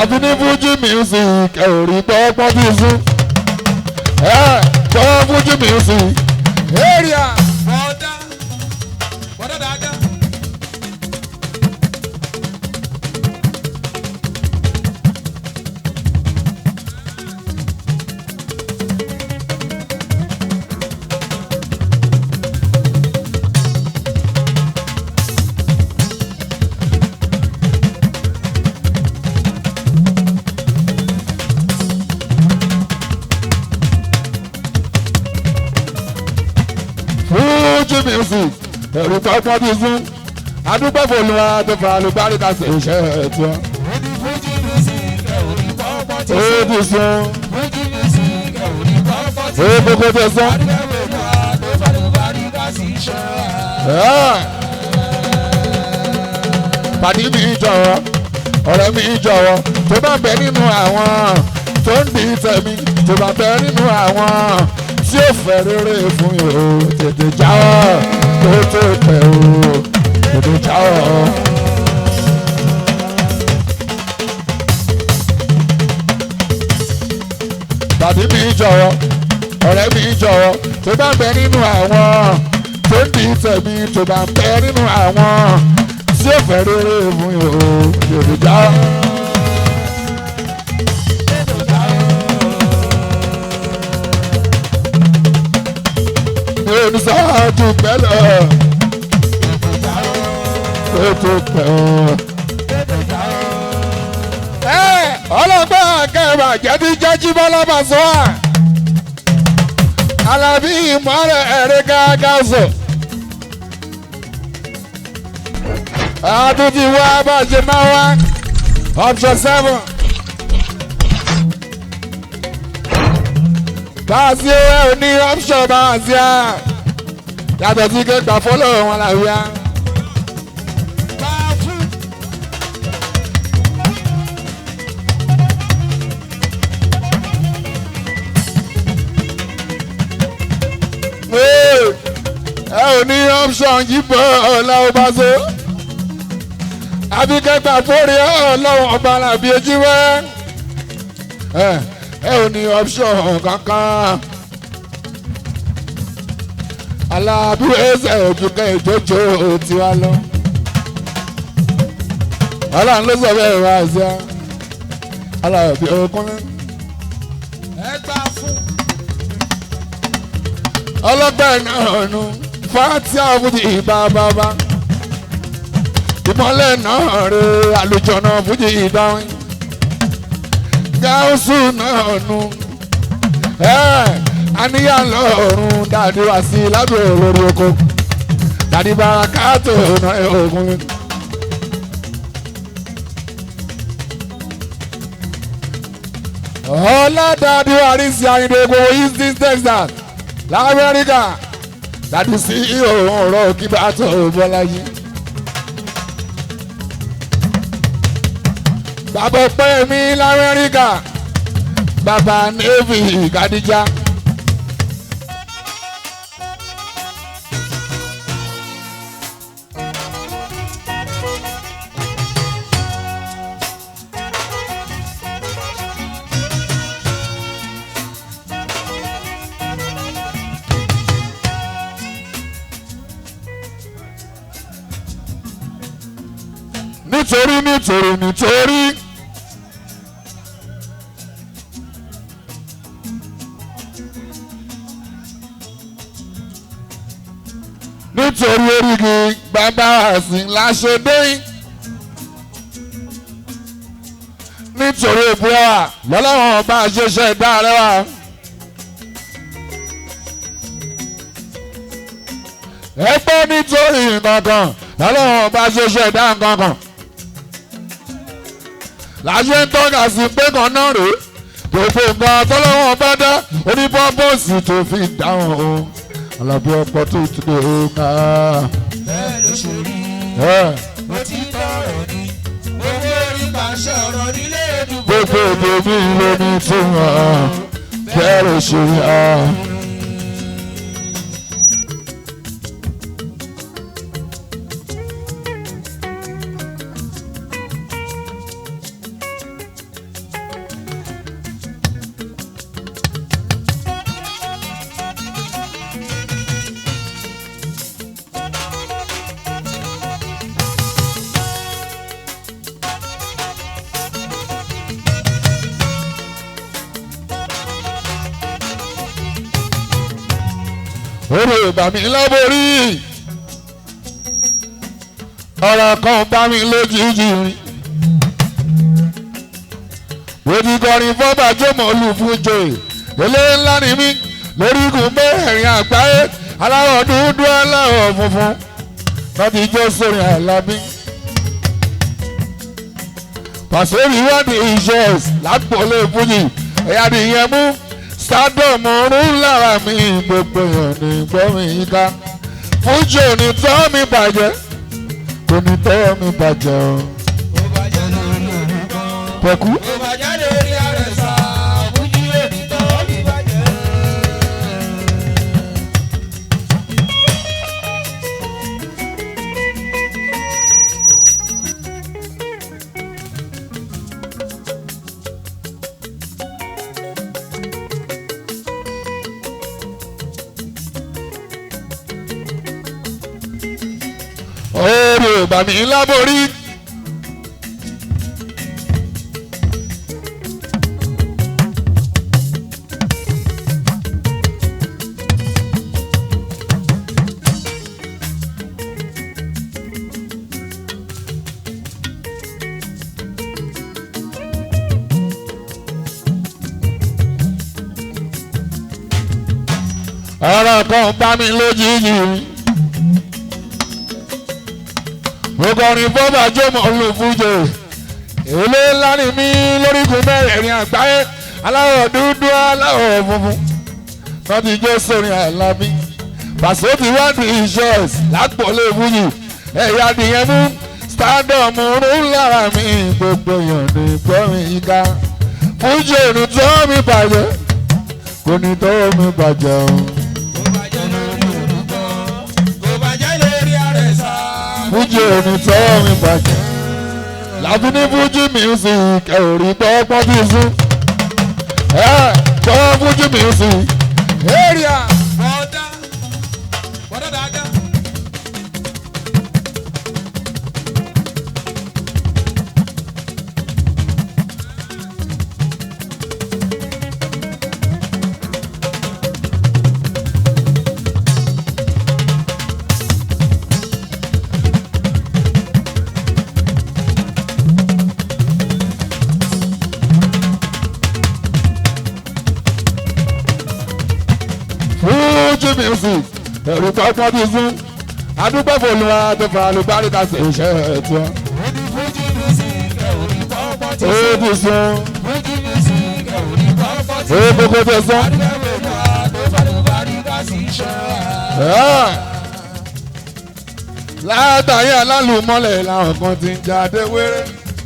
àfi ní fújì music ẹ ò rí pọ́pọ́n bí sùn ẹ gbọ́ fújì music area bọ́dá bọ́dá dáadáa. fújì music ẹ rí pọ́pọ́n bí sùn adúgbò fòlùwà tó fa alùbáríkà sí iṣẹ́ ẹ̀ tí wọ́n. ó ní fújì music ẹ ò ní pọ́pọ́ tí ó sùn. ti sùn fújì music ẹ ò ní pọ́pọ́ tí ó sùn. gbogbo tó sùn. adúgbò náà ló fàlùbárí ká sí iṣẹ́. pàdé mi jọ̀wọ́ ọ̀rẹ́ mi jọ̀wọ́ tó bá bẹ nínú àwọn tó ń di tẹ̀mí tó bá bẹ nínú àwọn tí ó fẹ́ rere fún yìí o tètè jáwọ́ tó tó tẹ̀ o tètè jáwọ́. pàdé mi jọ̀wọ́ ọ̀rẹ́ mi jọ̀wọ́ tó bá bẹ nínú àwọn tó ń di tẹ̀mí tó bá bẹ nínú àwọn tí ó fẹ́ rere fún yìí o tètè jáwọ́. ní sáájú pẹ́lẹ̀ ètò pẹ́. ẹ ọlọ́gbọ́n akẹ́rù àjẹ́bí jẹ́jí bọ́lọ́mọ sọ́wọ́ alábí ìmọ̀ràn ẹ̀rẹ́ gágá sọ. àtúntì wá bá a ṣe máa wá option seven. báàsì ẹ ò ní option báàsì á yàtọ̀ sí kéka fọ́lọ̀ wọn làwíyá. ẹ ò ní option yíbọn ọ̀la ọba so àbí kẹgbà fórí ọlọ́run ọba làbí ojú wẹ́ ẹ ẹ ò ní option kankan alábí ẹsẹ̀ òjùkẹ́ ìjọ́jọ́ tiwa lọ ọlọ́run ló sọ bẹ́ẹ̀ wá sí a alábí ọkùnrin ẹ gbà fún. ọlọ́gbẹ́ náà nù fàtí àfújì ìbá bàbá ìmọ̀lẹ̀ náà rè àlùjọ náà fújì ìdáhùn gáúsù náà nù àníyàn lọ́rùn dàdí wá sí lábẹ́ olórí oko dàdí bàrákàtò náà ogun. ọlọ́dàdí àrísí àyìndé gbogbo east east texas lamẹ́ríkà dàdí sí òun ọ̀rọ̀ kíbá tó bọ́láyé. bàbá ọpẹ́ mi lamẹ́ríkà bàbá navy kadija. nítorí nítorí nítorí. nítorí orígi bàbá àsìn láṣẹdẹ́yìn. nítorí ìbúra lọ́lọ́wọ́n bá a ṣe ṣe dá rẹwà. ẹ gbọ́ nítorí nǹkan kan lọ́lọ́wọ́n bá a ṣe ṣe dá nǹkan kan láṣẹ ń tọ́ka sí pé kan náà rèé gbogbo nǹkan tọ́lọ́wọ́n bá dá onípọ́pọ́sì tó fi dáhùn o alábí ọ̀pọ̀ tó ti dé o ká. bẹ́ẹ̀ ló ṣe rí ẹ mo ti tọrọ ni owó orí pàṣẹ ọ̀rọ̀ nílé ìdúgbò. gbogbo èdè mi ló ní túmọ̀ bẹ́ẹ̀ ló ṣe rí a. orí ìbàmí láborí ọ̀rọ̀ kan bá mi lójijì rìn mo ti kọrin fọ́bà jọmọ olùfúnjọ eléyìí ńlá ni mí lórí ikùn mẹ́rin àgbáyé aláwọ̀ dúdú aláwọ̀ funfun láti jó sórí àlábí. pàṣẹwì ìwádìí iṣẹ́ lápòlé fújì ẹ̀yà nìyẹn mú stardom ọ̀run lára mi gbogbo èèyàn ní gbọ́ mi yíká fújì ò ní tọ́ mi bàjẹ́ kò ní tọ́ mi bàjẹ́ o. Ó bá jẹ́ lórí orúkọ. pẹ̀kú. Ó bá jẹ́ lórí àrẹ̀sà. Fújì ènìtàn mi bàjẹ́. oore bàmí láborí. ọ̀rọ̀ kan bá mi lójijì mo kọrin bọ́bà jọmọ̀ olùfúnjẹ èlé ńlá ni mí lórígun mẹ́rẹ̀ẹ̀rin àgbáyé aláwọ̀ dúdú aláwọ̀ funfun wọ́n ti jó sórin àìlábí pàṣẹ ti wá ní ìṣọ́ọ̀sì lápòlé fújì ẹ̀yà nìyẹn mú stardom rún lára mi gbogbo èèyàn ní gbọ́rin yíká fújì òní tó mi bàjẹ́ kò ní tó mi bàjẹ́ o. Ó bá jẹ́ lórí orúkọ. Ó bá jẹ́ lórí àrẹ̀sà. fújì òní tó mi bàjẹ́ láti ní fújì music ẹ̀rí gbọ́gbọ́n bí sùn ẹ̀ gbọ́ fújì music area. Bọ́dá. Bọ́dá dáadáa. fújì music ẹ̀rí gbọ́gbọ́n bí sùn adúgbò fòlùwà tó fa alùbáríkà sí iṣẹ́ ẹ̀tọ́ Ó ní Fújì music ẹ̀ ò ní pọ́pọ́ ti ó sùn. ti sùn Fújì music ẹ̀ ò ní pọ́pọ́ ti ó sùn. gbogbo tó sùn. Adúgbò náà tó fàlùbáríkà sí iṣẹ́ wa. Ẹ̀. látàrí alálùmọ́lẹ̀ làwọn kan ti ń jáde wéré.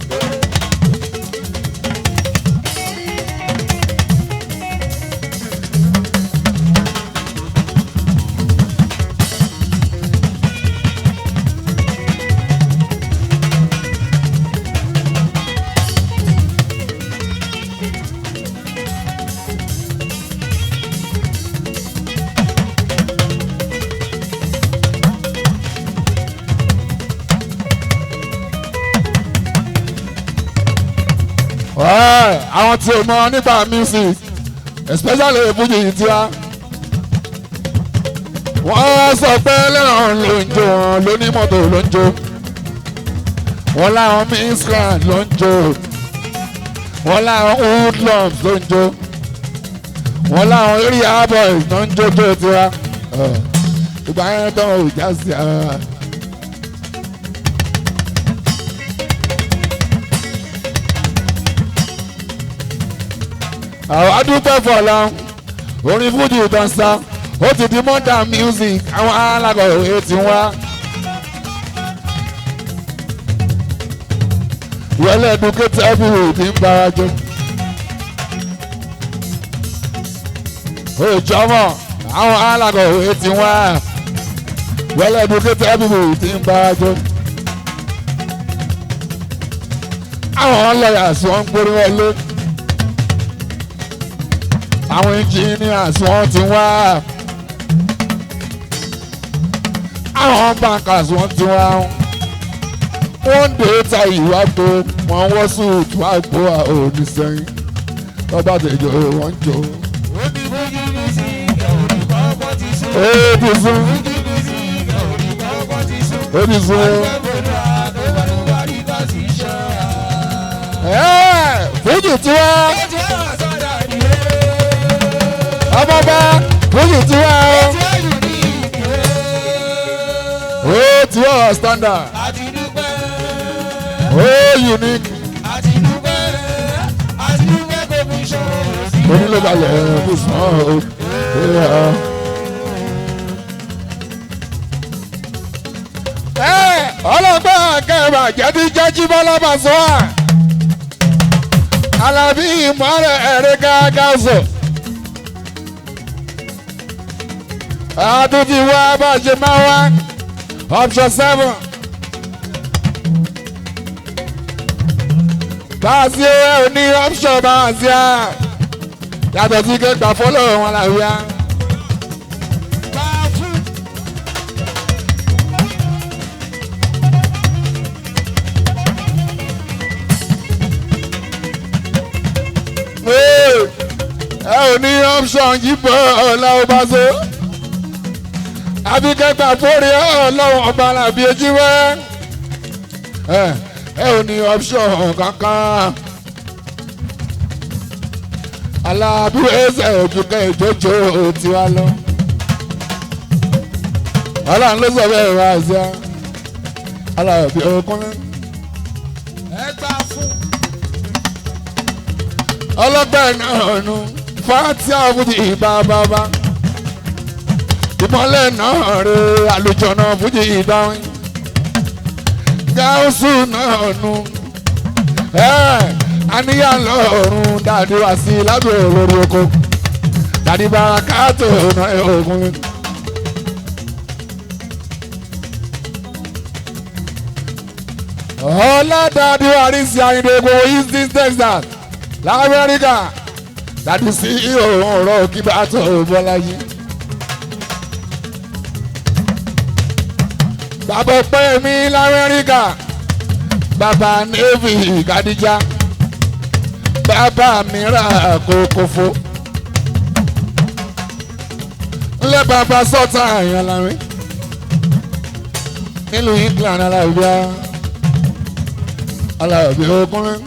Ẹ̀, àwọn tí o mọ nípa music especially fújì tiwa wọ́n sọ pé lẹ́ràn ló ń jó wọn lónímọ́tò ló ń jó wọ́n láwọn miscreant ló ń jó wọ́n láwọn hoodlums ló ń jó wọ́n láwọn area boys ló ń jó jó tiwa Ẹ̀, ìgbà yẹn tán ò já sí ara. àwọn adúpẹ́ fọlá orin fújì dansa ó ti di modern music àwọn alákọ̀wé ti wá. ìwọlé educate everywhere ti ń bára jọ. òjọ́mọ̀ àwọn alákọ̀wé ti wá. ìwọlé educate everywhere ti ń bára jọ. àwọn lawyers wọ́n ń gbórí wọlé àwọn engineers wọ́n ti wá àwọn bankers wọ́n ti wá wọ́n dé ta ìwà tó wọ́n wọ́ sùúrù àgbo òní sẹ́yìn lọ́ba tẹ̀jọ́ wọ́n jọ. Ó ní Fújì music ẹ̀ ò ní pọ́pọ́ ti sùn. ó ti sún ó ti sún ẹ́ẹ̀ fújì tiwa ọmọba fújì tiwa ó tiwa standard ó unique onílé balẹ̀ fún sàn ó. ọlọ́gbọ́n kẹfà jẹ́bí jẹ́jí bọ́lá bàṣọ́ à alábí ìmọ̀ràn ẹ̀rẹ́ gágáṣọ. àtúntì wá bá a ṣe máa wá option seven. báàsì ẹ ò ní option báàsì à yàtọ̀ sí kẹgbà fọlọ́ wọn làwíyá. ẹ ò ní option yíbọn ọ̀la ọba so abikẹgbà fórí ọlọ́run ọba làbí ojú wẹ́ ẹ ẹ ò ní option kankan alábí ẹsẹ̀ òjúkẹ́ ìjọ́jọ́ tiwa lọ ọlọ́run ló sọ bẹ́ẹ̀ wá sí i alábí ọkùnrin. ọlọ́gbẹ́ náà nù fati àfújì bàbàbà ìmọ̀lẹ̀ náà rè àlùjọ náà fújì ìdáhùn gáúsù náà nù àníyàn lọ́rùn dàdí wá sí lábẹ́ olórí oko dàdí bàrákàtò náà ogun. ọlọ́dàdí wà ní sí àyìnbó east texas lamẹ́ríkà láti sí òun ọ̀rọ̀ kí bá tó bọ́láyé. bàbá ọpẹ́ mi lamẹ́ríkà bàbá navy kadija bàbá mi ra kókófó ńlẹ̀ bàbá sọ́tà àyàn lárin nílùú england alábíà alábíà ọkùnrin.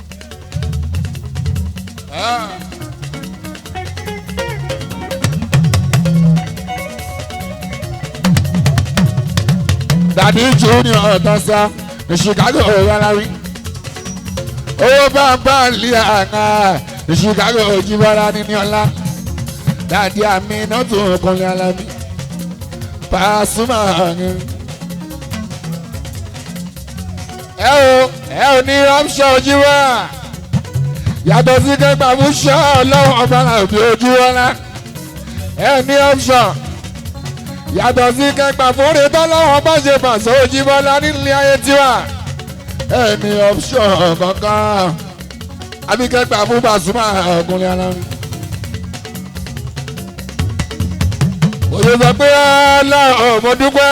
dàdí junior ọ̀tọ́sá ní chicago ọ̀rọ̀lárí owó bàbá lé àná ní chicago ojúbọ́lá níní ọlá dàdí àmì náà tó ọkùnrin alámi Pasuma ni. ẹ o ẹ ò ní option ojúbọ́ yàtọ̀ sí kẹgbà fún ṣọ́ ọlọ́run ọba àbí ojú ọlá ẹ ní option yàtọ̀ sí kẹgbà fún retọ́ lọ́wọ́ bá ṣe pàṣẹ ojú bọ́lá nílé ayé tiwa ẹ ní option kankan àbí kẹgbà fún Pasuma ọkùnrin alárin. òye sọ pé ọlọ́run mo dúpẹ́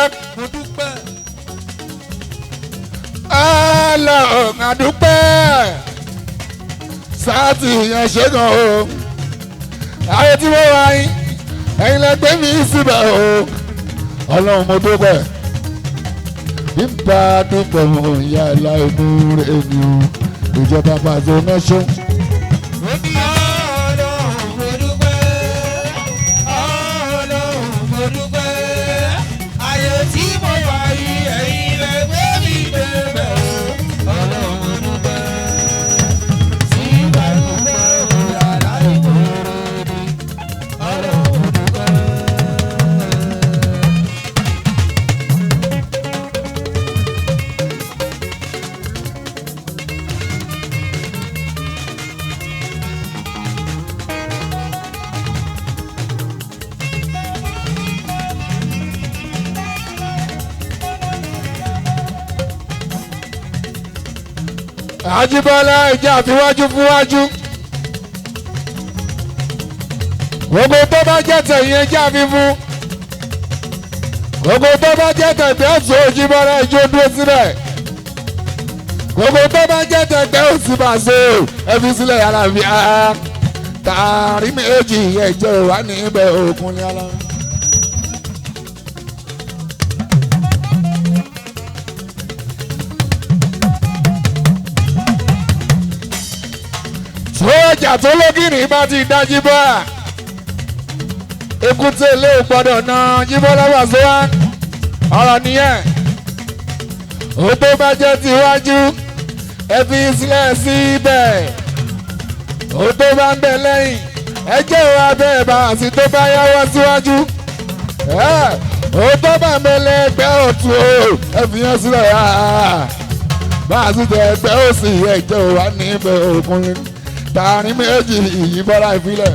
ọlọ́run àdúpẹ́ sáàtì yẹn ṣe gan o ayé tí mo wá yín ẹ̀yin lẹ gbé mi síbẹ̀ o ọlọ́run mo dúpẹ́ nípa dúpẹ́ mo ìyá aláìmú rẹ̀ mi o ìjọba pàṣẹ mẹ́sàn. Àjíbọ́lá ìjà àfiwájú fúnwájú. Gbogbo tó bá jẹ́ tẹ̀yìn ẹja fífún. Gbogbo tó bá jẹ́ tẹ̀gbẹ́ ọ̀tún Òjíbọ́lá ìjó dúró sílẹ̀. Gbogbo tó bá jẹ́ tẹ̀gbẹ́ òsì bàṣẹ ẹbí sílẹ̀ yàrá fi á. Tààrí méjì ẹ̀jẹ̀ wà ní ibẹ̀ òkun ní ọlọ́run. sójà tó lógìnì bá ti dá jíbọ́ à èkúté ilé ò gbọ́dọ̀ na jíbọ́ lọ́wọ́ sọ́wọ́ ọ̀rọ̀ nìyẹn ó tó bá jẹ́ tiwájú ẹ fi sílẹ̀ síbẹ̀ ó tó bá ń bẹ lẹ́yìn ẹ jẹ́ ìwà bẹ́ẹ̀ bá àti tó bá yáwọ́ síwájú ó tó bá ń bẹ lẹ́gbẹ́ ọ̀tún o ẹ fi yẹn sílẹ̀ bá a sì tẹ ẹgbẹ́ òsì ẹ jẹ́ ìwà níbẹ̀ òkùnrin tààrin méjì ìyíbọ́lá ìfilẹ̀.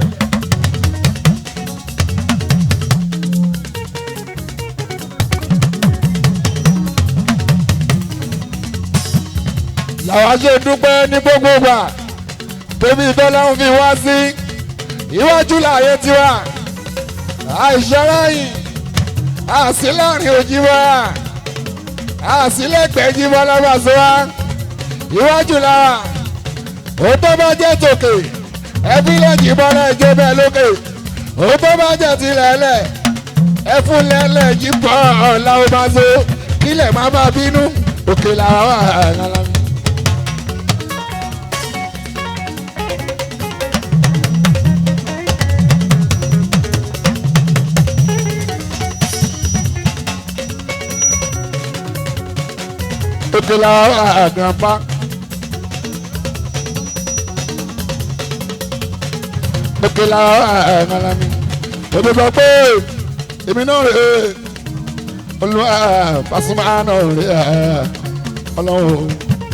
làwọn ṣe dúpẹ́ ní gbogbo gbà tóbi ìtọ́láhùn fi wá sí iwájú láàyè tiwa àìṣẹ́ráyìn àsìláàrin òjìwá àsìlẹ́gbẹ̀ẹ́jìwá lábàṣọ́wá iwájú lára òótọ́ bá jẹ́ tòkè ẹbí lẹ́jì bọ́lá ẹjọ́ bẹ́ẹ̀ lókè òótọ́ bá jẹ́ tilẹ̀lẹ̀ ẹfun lẹ́lẹ̀ yìí bọ́ ọ̀la ó bá so kílẹ̀ má bá bínú òkè làwọn wà lára mi. òkè làwọn wà grandpa. òkè làwọn wà lára mi. òbí sọ pé èmi náà rè é olùwà Pasuma náà rè é ọlọ́run.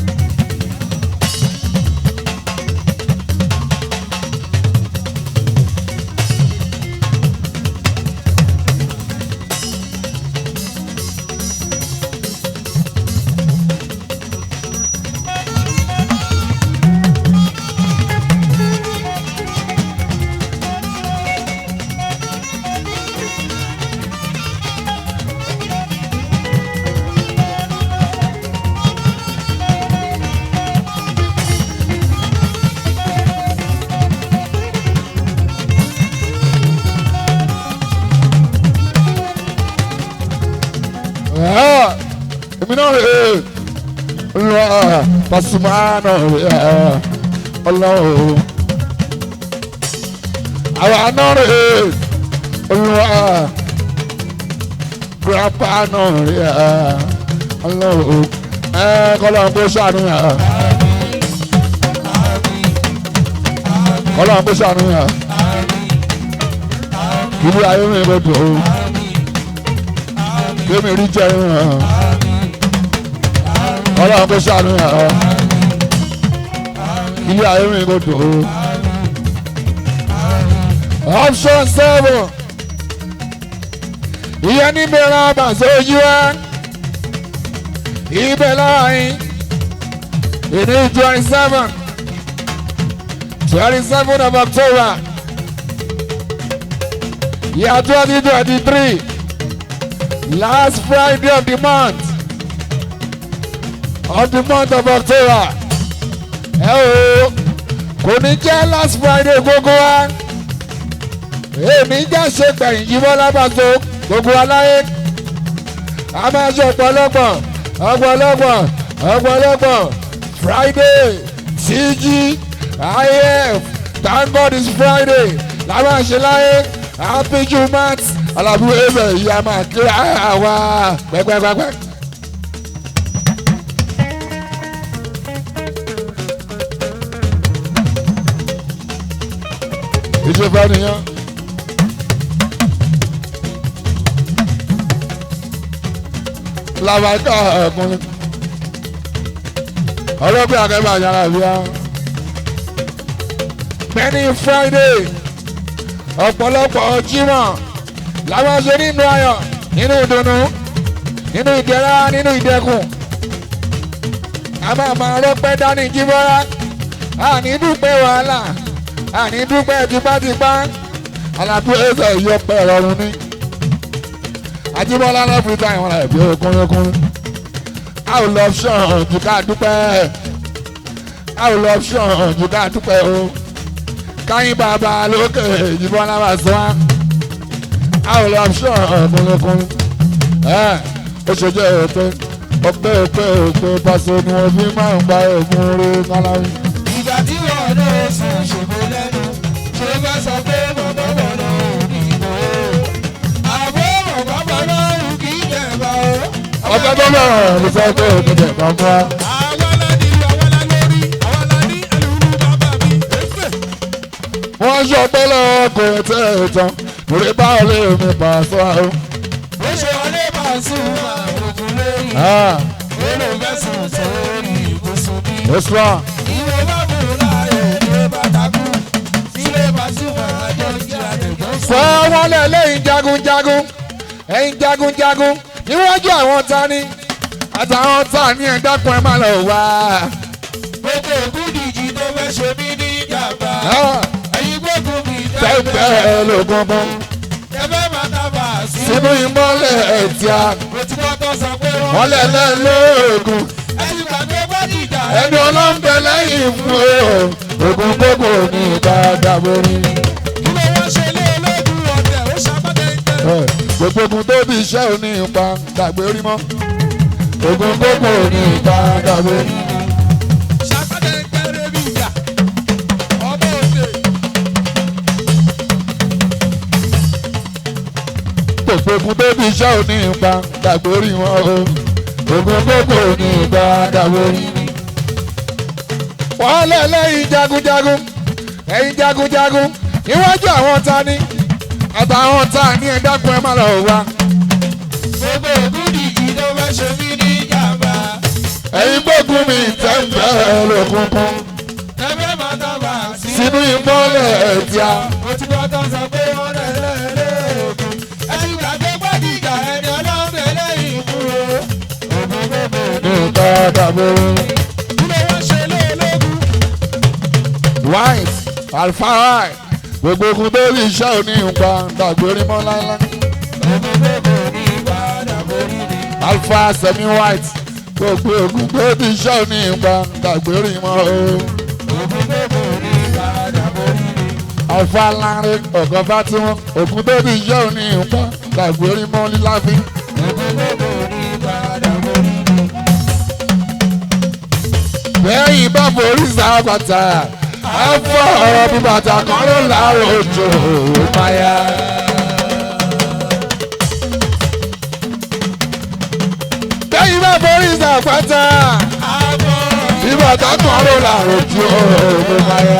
èmi náà rè é olùwà Pasuma náà rè é ọlọ́run. àwa náà rè é olùwà grandpa náà rè é ọlọ́run. ẹ kọ́lọ́run kó ṣàánú yà. kọ́lọ́run kó ṣàánú yà. ìlú ayé mi kò dùn ó kémi rí jẹ ìhàn ọlọ́run kó ṣàánú yàn ilé ayé mi kò dùn ó. option seven ìyẹn níbi ẹran àbàṣẹ ojú wa ibẹ̀ láàrin ìní twenty seven twenty seven of October year twenty twenty three last Friday of the month of the month of October ẹ o kò ní jẹ́ last Friday gbogbo wa èmi jẹ́ ṣe gbẹ̀yìn yíwọ́ lábàtò gbogbo aláyé a máa ṣe ọ̀pọ̀lọpọ̀ ọ̀pọ̀lọpọ̀ ọ̀pọ̀lọpọ̀ Friday CG IF thank God it's Friday la máa ṣe láyé happy jumat alábúrò ẹ̀fẹ̀ yìí a máa kí àwa pẹ́pẹ́pẹ́pẹ́. ìṣèfà nìyẹn. làbàtà ọkùnrin ọlọ́pẹ́ akẹ́bà yàrá bíá. many Friday ọ̀pọ̀lọpọ̀ Jímọ̀ làwọn ṣe nínú ayọ̀ nínú ìdùnnú nínú ìdẹ̀ra nínú ìdẹ̀kùn a máa máa rọ́pẹ́ dání jíbọ́lá àní dúpẹ́ wàhálà àní dúpẹ́ tipátipá alábí ẹsẹ̀ ìyọpẹ́ rọrùn ní ajíbọ́lá lọ́fíìsì àwọn ẹ̀bí okúnrúnkún a ò lọ ṣọ̀hún jù ká dúpẹ́ a ò lọ ṣọ̀hún jù ká dúpẹ́ o káyín bàbá lókè ìjìbọ́lá bá sọ wá a ò lọ ṣọ̀hún okúnrúnkún ẹ̀ ó ṣe jẹ́ òpin ọpẹ́ ọpẹ́ ọpẹ́ pàṣẹ ni wọ́n fi máa ń gba ẹ̀gún orí kálárí. ìgbà tí wọn lè sùn ọjọ́ tó lọ́rọ̀ ló sọ pé òkè jẹ̀ kan fún wa. àwa la ní ìlú àwa la lórí àwa la ní ẹlòmíràn bàbá mi. Èfè. wọ́n sọ pé lọ́wọ́ kò tẹ̀ ẹ̀ tán lórí báwo lè mi pa sọ àwọn. ó ṣe wọlé máa sùn àròkùn lórí. Olú fẹ́ sùn sórí ibùsùn mi. ó sọ Ìwé bá mú láàyè ní bàtàkù. Sílé bá sùn àjọ ìjà àdìgbò sùn. sọ wọn lẹ lẹ́yìn jagunjagun ẹ̀yin jagunjagun níwájú àwọn tani àtàwọn tani ẹ̀ dákun ẹ̀ má lọ wá. Gbogbo ògúndìjì tó fẹ́ ṣe mí ní ìjàmbá. Ah, Ẹ̀yin gbógun mi tẹ́gbẹ́ lógúngún Ẹ̀fẹ́ máa dábà sí. sínú ìmọ́lẹ̀ ẹ̀tíá Mo ti kọ́ tó sọ pé wọ́n. wọ́n lẹ̀ lẹ́lẹ́gùn Ẹ̀yin gbàgbé gbọ́dìjà. ẹni ọlọ́mbẹ lẹ́yìn fún o ogun gbogbo ní dáadáa borí. Kí ló wọ́n ṣe lé ológun ọ̀tẹ̀ ó ṣàpàtẹ́ńtẹ́. gbogbo ogun tó bí iṣẹ́ òní ipa dàgbé rí mọ́ ogun gbogbo ní dáadáa borí. Ṣàpàtẹ́ńtẹ́ rẹ̀ bí ìyá. Ọmọ òde. gbogbo ogun tó bí iṣẹ́ òní ipa dàgbé rí mọ́ o ogun gbogbo ní dáadáa borí. wọ́n lẹ̀ lẹ́yìn jagunjagun ẹ̀yin jagunjagun níwájú àwọn tani àtàwọn tani ẹ̀ dákun ẹ̀ má lọ wá. Gbogbo ògúndìjì tó fẹ́ ṣe mí ní ìjàmbá. ẹ̀yin gbógun mi tẹ́ǹbẹ̀ lókùnkùn Ẹ̀fẹ́ máa dábà sí. sínú ìmọ́lẹ̀ ẹ̀tíá. Mo ti kọ́ tó sọ pé wọ́n rẹ̀ lẹ́ẹ̀lẹ́ẹ̀kùn. Ẹ̀yin gbàgbé gbọ́dìjà ẹni ọlọ́run ẹlẹ́yìn fún o. Ògùn gbogbo ní dáadáa borí. Kí ló wọ́n ṣe lé ológun? white alfa white gbogbo ogun tó rí iṣẹ́ òní nǹkan dàgbérí mọ́ láíláí. Ògùn gbogbo ní ìpadà borí ni. alfa semi white gbogbo ogun tó rí iṣẹ́ òní nǹkan dàgbérí mọ́ o. Ògùn gbogbo ní ìpadà borí ni. alfa láre ọ̀gọ́ fatima ogun tó rí iṣẹ́ òní nǹkan dàgbérí mọ́ líláfi. Ògùn gbogbo ní ìpadà borí ni. lẹ́yìn bá forí sábàtà á fọ́ ọ̀rọ̀ bí bàtà kan ló láàárọ̀ òjò máyà. lẹ́yìn bá forí sábàtà. Àbọ̀ Ìgbà tákùn ọ̀rọ̀ làrùn tí ó ló máa yá.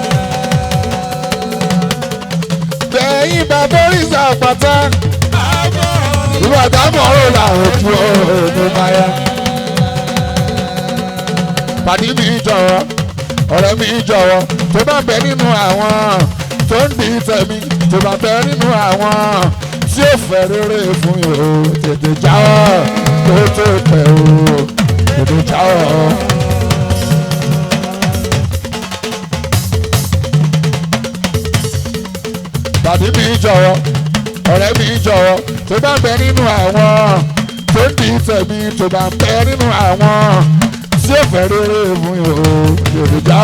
Bẹ̀yìn bàbá oríṣà pátá. àbọ̀ Ìgbà tákùn ọ̀rọ̀ làrùn tí ó ló máa yá. Pàdé mi jọ̀wọ́, ọ̀rẹ́ mi jọ̀wọ́, tó bá bẹ nínú àwọn tó ń di tẹ̀mí, tó bá bẹ nínú àwọn tí ó fẹ́ rere fún yìí o, tètè jáwọ́, tó tó pẹ́ o, tètè jáwọ́. tàbí mi jọ̀wọ́ ọ̀rẹ́ mi jọ̀wọ́ tó bá bẹ nínú àwọn tó ń di tẹ̀mí tó bá bẹ nínú àwọn tí ó fẹ́ rere fún yòó yorùbá.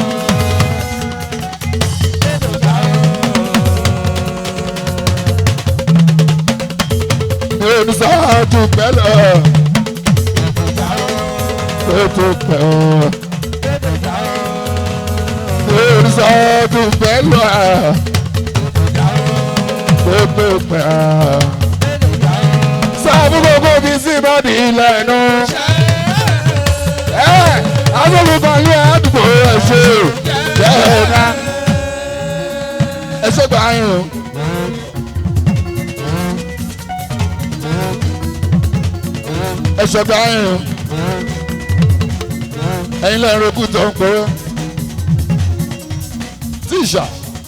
mi ò ní sáájú pẹ́lẹ́ tó tó pẹ́ ọ́ mi ò ní sáájú pẹ́lẹ́ gbogbo pẹ́ ọ́. sáàbù gbogbo bíi sí ìbàdí ilẹ̀ inú. ẹ agbègbè ní àdúgbò ẹ ṣe jẹ́ẹ̀ná. ẹ ṣe gbà yín o. ẹ ṣe gbà yín o. ẹ̀yin lẹ́yìn rẹ̀ kú tó ń pẹ́. tíṣà.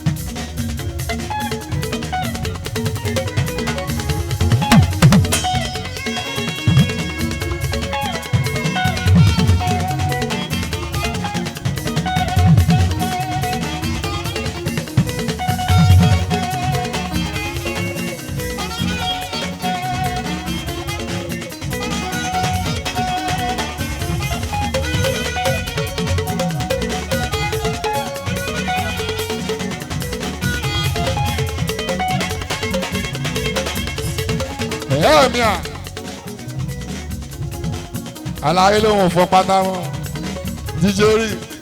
ẹ̀yọ́ mi à àlàyé ló ń fọ pátá wọn jíjẹ rí